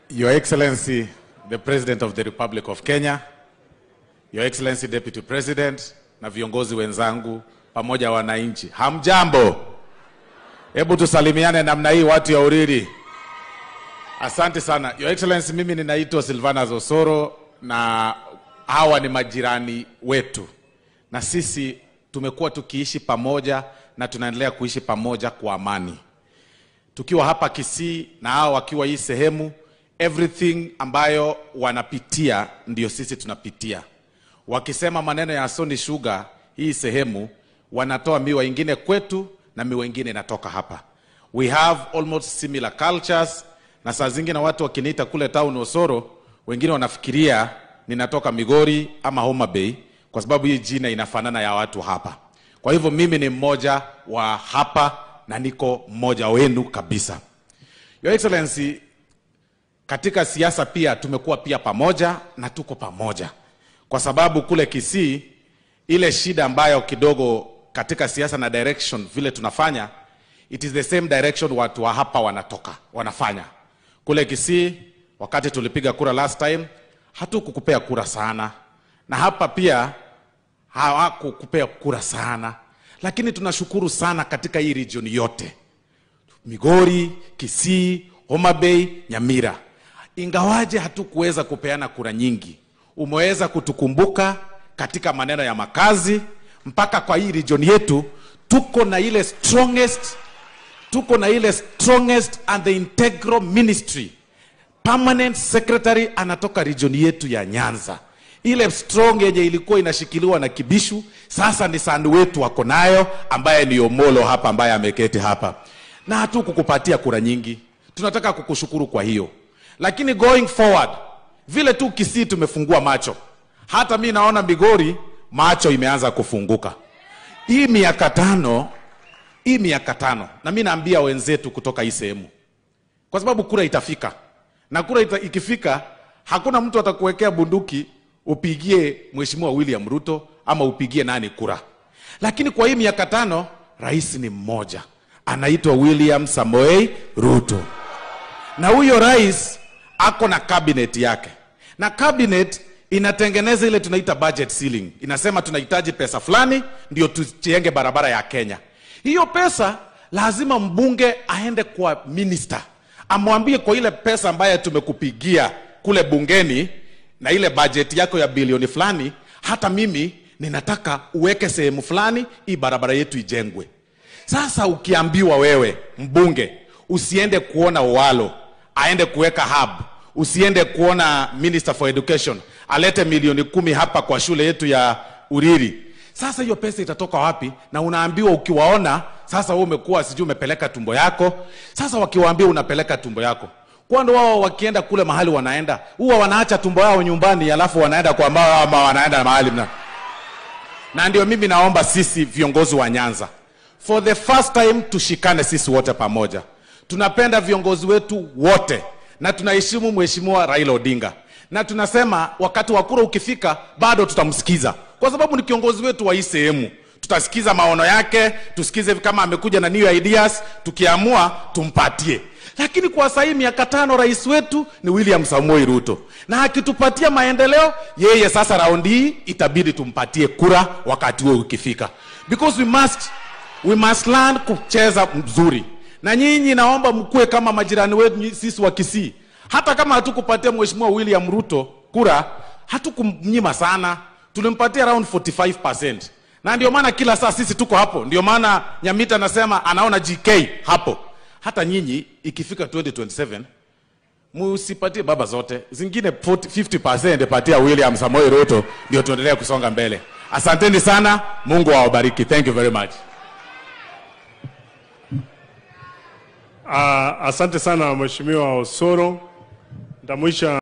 Your Excellency, the President of the Republic of Kenya, Your Excellency Deputy President na viongozi wenzangu pamoja wananchi, hamjambo? Hebu tusalimiane namna hii, watu ya Uriri. Asante sana Your Excellency, mimi ninaitwa Silvanus Osoro na hawa ni majirani wetu, na sisi tumekuwa tukiishi pamoja na tunaendelea kuishi pamoja kwa amani, tukiwa hapa Kisii na hao wakiwa hii sehemu. Everything ambayo wanapitia ndio sisi tunapitia. Wakisema maneno ya Sony Sugar hii sehemu, wanatoa miwa ingine kwetu na miwa ingine inatoka hapa. We have almost similar cultures, na saa zingine watu wakiniita kule town Osoro, wengine wanafikiria ninatoka Migori ama Homa Bay kwa sababu hii jina inafanana ya watu hapa. Kwa hivyo mimi ni mmoja wa hapa na niko mmoja wenu kabisa. Your Excellency, katika siasa pia tumekuwa pia pamoja na tuko pamoja, kwa sababu kule Kisii ile shida ambayo kidogo katika siasa na direction vile tunafanya, it is the same direction watu wa hapa wanatoka wanafanya. Kule Kisii wakati tulipiga kura last time, hatukukupea kura sana, na hapa pia hawakukupea kura sana, lakini tunashukuru sana katika hii region yote Migori, Kisii, Homa Bay, Nyamira. Ingawaje hatukuweza kupeana kura nyingi, umeweza kutukumbuka katika maneno ya makazi. Mpaka kwa hii region yetu tuko na ile strongest, tuko na ile strongest and the integral ministry. Permanent secretary anatoka region yetu ya Nyanza, ile strong yenye ilikuwa inashikiliwa na Kibishu, sasa ni sandu wetu wako nayo, ambaye ni Omolo hapa, ambaye ameketi hapa na hatukukupatia kura nyingi. Tunataka kukushukuru kwa hiyo, lakini going forward, vile tu Kisii tumefungua macho, hata mi naona Migori macho imeanza kufunguka. Hii miaka tano, hii miaka tano, na mi naambia wenzetu kutoka hii sehemu, kwa sababu kura itafika, na kura ita, ikifika, hakuna mtu atakuwekea bunduki upigie Mheshimiwa William Ruto ama upigie nani kura, lakini kwa hii miaka tano rais ni mmoja anaitwa William Samoei Ruto, na huyo rais ako na cabinet yake, na cabinet inatengeneza ile tunaita budget ceiling, inasema tunahitaji pesa fulani ndio tujenge barabara ya Kenya. Hiyo pesa lazima mbunge aende kwa minister amwambie, kwa ile pesa ambayo tumekupigia kule bungeni na ile budget yako ya bilioni fulani, hata mimi ninataka uweke sehemu fulani, hii barabara yetu ijengwe. Sasa ukiambiwa wewe mbunge usiende kuona Owalo aende kuweka hub, usiende kuona minister for education alete milioni kumi hapa kwa shule yetu ya Uriri, sasa hiyo pesa itatoka wapi? Na unaambiwa ukiwaona, sasa wewe umekuwa sijui umepeleka tumbo yako. Sasa wakiwaambia unapeleka tumbo yako, kwani wao wakienda kule mahali wanaenda huwa wanaacha tumbo yao nyumbani, alafu wanaenda kwa ambao ama wanaenda mahali mna. Na ndio mimi naomba sisi viongozi wa Nyanza for the first time tushikane sisi wote pamoja. Tunapenda viongozi wetu wote na tunaheshimu Mheshimiwa Raila Odinga, na tunasema wakati wa kura ukifika, bado tutamsikiza kwa sababu ni kiongozi wetu wa hii sehemu. Tutasikiza maono yake, tusikize kama amekuja na new ideas, tukiamua tumpatie. Lakini kwa sasa hii miaka tano, rais wetu ni William Samoei Ruto, na akitupatia maendeleo, yeye sasa raundi hii itabidi tumpatie kura wakati huo ukifika, because we must we must learn kucheza mzuri. Na nyinyi naomba mkuwe kama majirani wetu sisi wa Kisii. Hata kama hatukupatia Mheshimiwa William Ruto kura, hatukumnyima sana, tulimpatia around 45%. Na ndio maana kila saa sisi tuko hapo. Ndio maana Nyamita anasema anaona GK hapo. Hata nyinyi ikifika 2027 musipatie baba zote, zingine 40, 50% patia William Samoei Ruto, ndio tuendelee kusonga mbele. Asanteni sana, Mungu awabariki. Thank you very much. Uh, asante sana Mheshimiwa Osoro. Ndamwisha